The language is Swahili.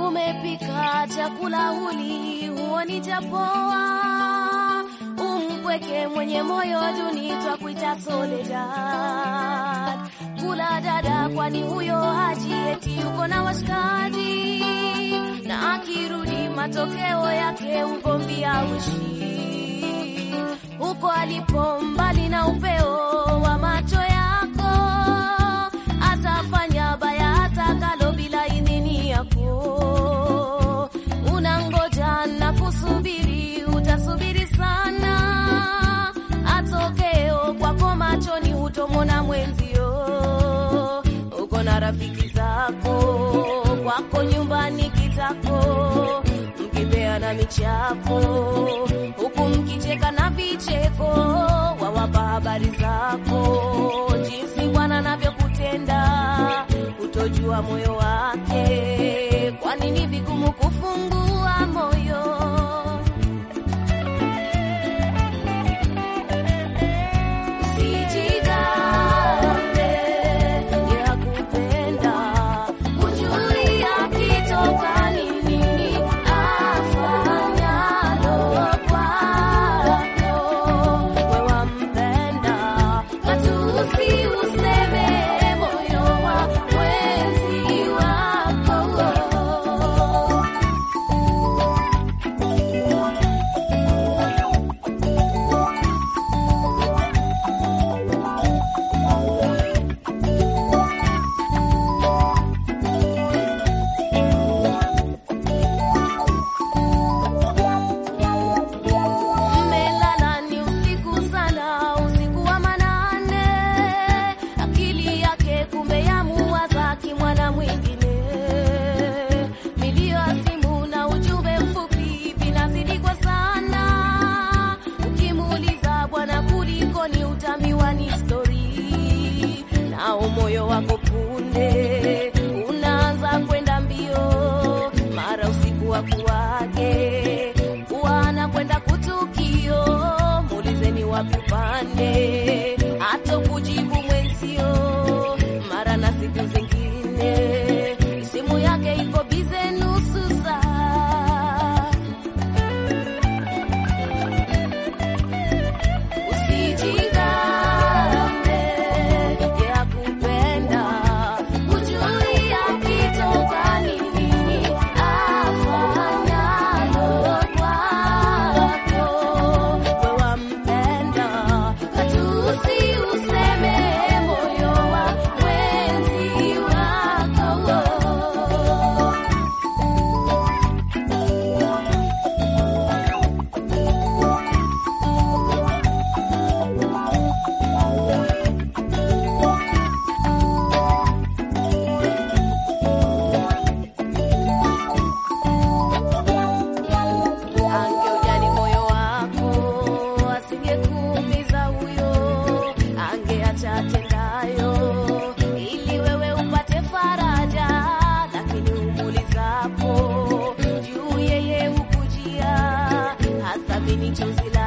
umepika chakula huli huoni chapoa, umpweke mwenye moyo duni twakuita Soledad. Kula dada, kwani huyo haji eti yuko na washikaji, na akirudi matokeo yake ugomvi auishi huko alipo, mbali na upeo wa macho yako, atafanya baya atakalo bila idhini yako. Unangoja na kusubiri, utasubiri sana, atokeo kwako machoni hutomona mwenzio. Uko na rafiki zako, kwako nyumbani kitako, mkipeana michapo, huku mkicheka na vicheko, wawapa habari zako, jinsi Bwana anavyokutenda, utojua moyo wake, kwani ni vigumu kufungua moyo. Usijigambe, yakupenda, hujui akitoka ni nini afanyalo kwako. We wampenda, matusi useme moyo wa mwenzi wako. Mmelala ni usiku sana, usiku wa manane, akili yake kumbe yamuwaza kimwana mwingine. Milio ya simu na ujumbe mfupi vinazidi kwa sana, ukimuuliza bwana, kulikoni, utaambiwa ni stori, nao moyo wako punde unaanza kwenda mbio, mara usiku wa kuwake kuwa kwenda kutukio, muulizeni wapi upande, hata kujibu mwenzio, mara na siku zingine simu yake iko bize nusu saa. Usijigambe, yakupenda, hujui akitoka ni nini afanyalo kwako. We wampenda, matusi useme moyo wa mwenzi wako. Angeujali moyo wako, asingekuumiza huyo, angeacha atendayo, ili wewe upate faraja. Lakini umuulizapo juu, yeye hukujia, hathamini chozi